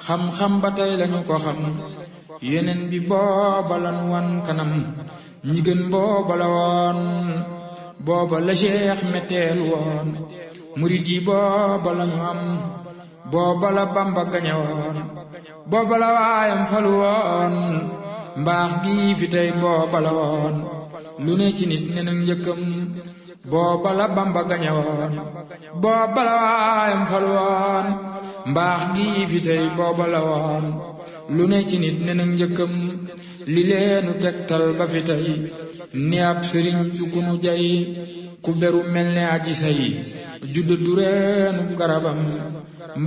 xam-xam ba tey lañu ko xam yeneen bi booba lanu wan kanam ñi gën booba la woon booba la cheikh metteel woon murid yi booba lañu am booba la bamba gañe woon booba la waayam falu woon mbaax gi fi tey booba la woon lu ne ci nit ne nag njëkkam booba la bamba gañe woon booba la waayam falu woon mbaax gi fi tey booba la woon lu ne ci nit ne nag njëkkam li leenu tegtal ba fi tey ni ab sëriñ du ku nu jay ku beru mel ne aji say judd du reenu garabam